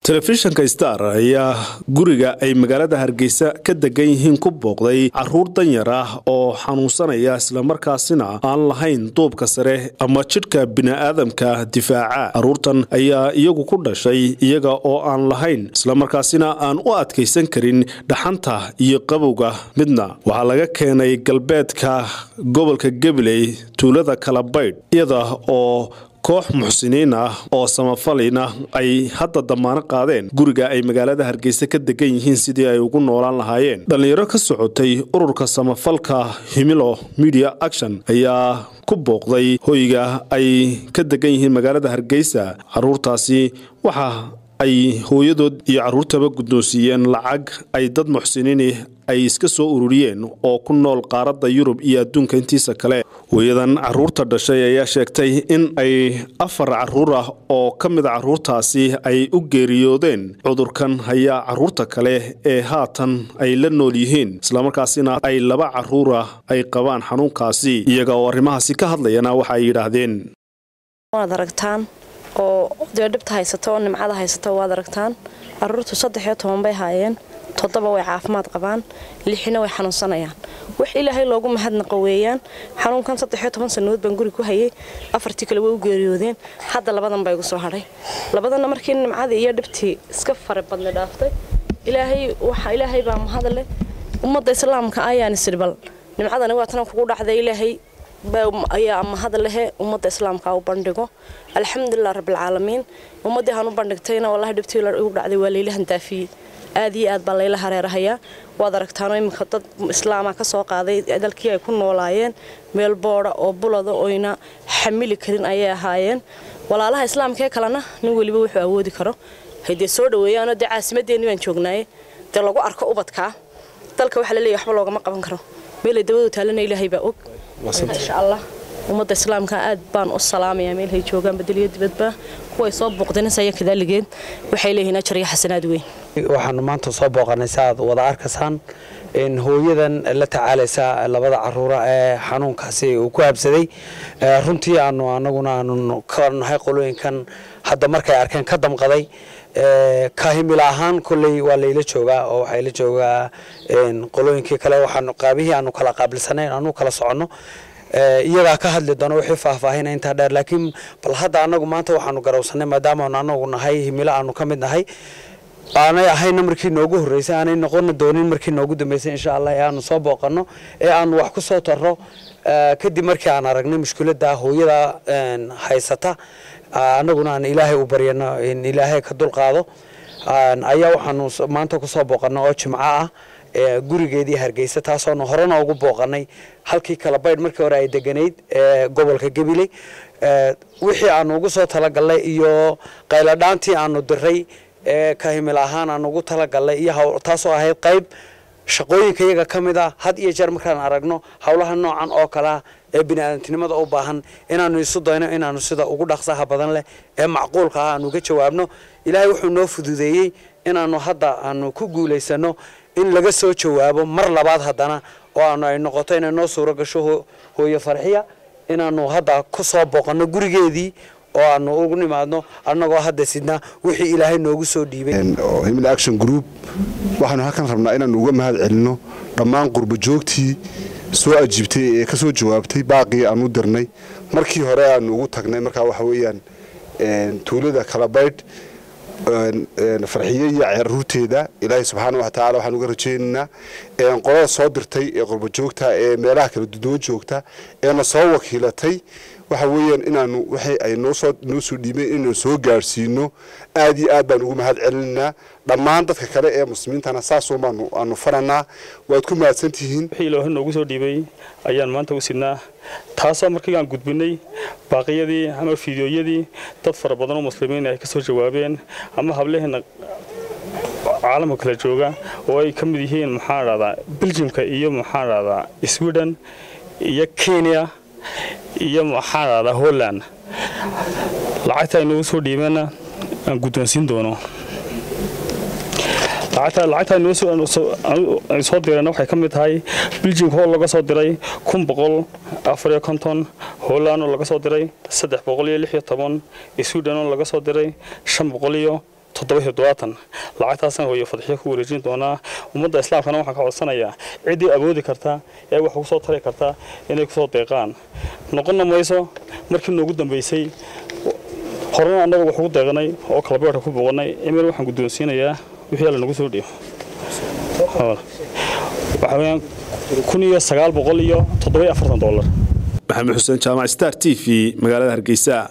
telefishinka star ayaa guriga ay magaalada hargeysa ka degan yihiin ku booqday caruur danyar ah oo xanuunsanaya islamarkaasina aan lahayn duubka sare ama jidhka bini'aadamka difaaca caruurtan ayaa iyagu ku dhashay iyaga oo aan lahayn islamarkaasina aan u adkaysan karin dhaxanta iyo qabowga midna waxaa laga keenay galbeedka gobolka gabiley tuulada kalabaydh iyada oo koox muxsiniin ah oo samafalina ay hadda damaano qaadeen guriga ay magaalada hargeysa ka degan yihiin sidii ay ugu noolaan lahaayeen dhallinyaro ka socotay ururka samafalka himilo media action ayaa ku booqday hoyga ay ka degan yihiin magaalada hargeysa caruurtaasi waxa ay hooyadood iyo caruurtaba guddoonsiiyeen lacag ay dad muxsiniini ay iska soo ururiyeen oo ku nool qaaradda yurub iyo adduunka intiisa kale hooyadan caruurta dhashay ayaa sheegtay in ay afar caruur ah oo ka mid a caruurtaasi ay u geeriyoodeen cudurkan hayaa caruurta kale ee haatan ay la nool yihiin islamarkaasina ay laba caruur ah ay qabaan xanuunkaasi iyaga oo arrimahaasi ka hadlayana waxa ay yidhaahdeen oo dee dhibta haysata oo nimcada haysata waad aragtaan caruurtu saddex iyo toban bay haayeen toddoba way caafimaad qabaan lixina way xanuunsanayaan wax ilaahay loogu mahadnaqo weeyaan xanuunkan saddex iyo toban sannadood baan guri ku hayay afartii kale way u geeriyoodeen hadda labadan baa igu soo hadhay labadanna markii nimcadii iyo dhibtii iska fara badna dhaaftay ilaahay waxa ilaahay baa mahadle ummadda islaamka ayaan isdhibal nimcadani waa tana kugu dhacday ilaahay ayaa mahad lehe ummadda islaamka u bandhigo alxamdulilah rabbilcaalamiin ummaddii aan u bandhigtayna wallahi dhibtii igu dhacday waa layla handaafiyey aad iyo aad baa layla hareerahayaa waad aragtaanoo iminka dad islaama ka soo qaaday dalkii ay ku noolaayeen meel boodha oo bulada oyna xamili karin ayay ahaayeen walaalaha islaamkaee kalena nin weliba wuxuu awoodi karo haydee soo dhaweeyaanoo dee caasimadeenni baan joognaaye dee lagu arko ubadkaa dalka waxaa laleeyahy waxba loogama qaban karo meelay dabadu taalana ilaahay baa og insha allah ummadda islaamka aad baan u salaamayaa meelhay joogaan bedeliyo dibadba kuway soo booqdanasaya kadaaligeed waxay leeyihiin ajar iyo xasanaad weyn waxaanu maanta soo booqanay si aad wada arkaysaan hooyadan la tacaalaysa labada caruura ee xanuunkaasi uu ku habsaday runtii aanu anaguna aanu ka nahay qolooyinkan hadda markay arkeen ka damqaday kahimil ahaan kolley waa layla joogaa oo waxaa la joogaa qolooyinkii kale waxaanu qaabihii aanu kala qaabilsanayn aanu kala soconno iyagaa ka hadli doono wixii faahfaahina intaa dheer laakiin bal hadda anagu maanta waxaanu garowsanay maadaamaanu anagu nahay himilo aanu ka mid nahay aanay ahayna markii noogu horreysay aanay noqona doonin markii noogu dambeysay insha allah ee aanu soo booqanno ee aanu wax ku soo tarro kadib markii aan aragnay mushkiladda hooyada haysata annaguna aan ilaahay u baryano in ilaahay ka dulqaado ayaa waxaanu maanta kusoo booqanay oo jimco ah gurigeedii hargeysa taasoonu horena ugu booqanay halkii kala baydh markii hore ay deganayd ee gobolka gabiley wixii aanu ugu soo talagalnay iyo qayladhaantii aanu diray ee kahimil ahaan aan ugu talagalnay iyo taasoo ahayd qayb shaqooyinka iyaga ka mid ah had iyo jeer markaan aragno howlaha noocan oo kalea ee biniaadantinimada u baahan inaanu isu dayno inaanu sida ugu dhaqsaha badan leh ee macquulka ah aanu ga jawaabno ilaahay wuxuu noo fududeeyey inaanu hadda aanu ku guulaysano in laga soo jawaabo mar labaad haddana oo aanu ay noqoto inay noo suuro gasho hooyo farxiya inaanu hadda ku soo booqanno gurigeedii oo aanu ugu nimaadno annagoo hadda sidna wixii ilaahay noogu soo dhiibay himil action group waxaanu halkan rabnaa inaanu uga mahad celinno dhammaan qurba joogtii soo ajiibtay ee ka soo jawaabtay baaqii aanu dirnay markii hore aanu ugu tagnay markaa waxa weeyaan tuulada kalabaydh farxiye iyo caruurteeda ilaahay subxaana wa tacala waxaan uga rajaynaynaa qolada soo dirtay ee qurba joogta ee meelaha kala duduwan joogta eena soo wakiilatay waxa weeyaan inaanu waxay ay noosoo noo soo dhiibeen inaanu soo gaadhsiino aad iyo aad baan ugu mahad celinaynaa dhammaan dadka kale ee muslimiintana saasoo baanu aanu faranaa waad ku mahadsan tihiin wixii ilaahay noogu soo dhiibay ayaan maanta u sidnaa taasoo markii aan gudbinay baaqiyadii ama fiidiyooyadii dad fara badan oo muslimiin ay ka soo jawaabeen ama hableheena caalamka kala jooga oo ay ka mid yihiin maxaan dhahdaa beljimka iyo maxaan dhahdaa sweden iyo kenya iyo maxaan dhahdaa holland lacagta ay noogu soo dhiibeenna aan guddoonsiin doono lacagta soo direen waxay ka mid tahay biljimka oo laga soo diray kun boqol afariyo konton holand oo laga soo diray saddex boqol iyo lix iyo toban sweden oo laga soo diray shan boqol iyo toddoba toddobaatan lacagtaasaan hooyo fadxiyo ku wareejin doonaa ummadda islaamkana waxaan ka codsanayaa ciddii awoodi karta ee wax ugu soo tari karta inay kusoo deeqaan noqonna mayso markii noogu dambaysay horena annaga wax ugu deeqanay oo kalabeerka ku booqanay imir waxaan guddoonsiinayaa wixii alla nagu soo dhiyo waxaa weeyaan kun iyo sagaal boqol iyo toddoba iyo afartan dollar maxamed xuseen jaamac star t v magaalada hargeysa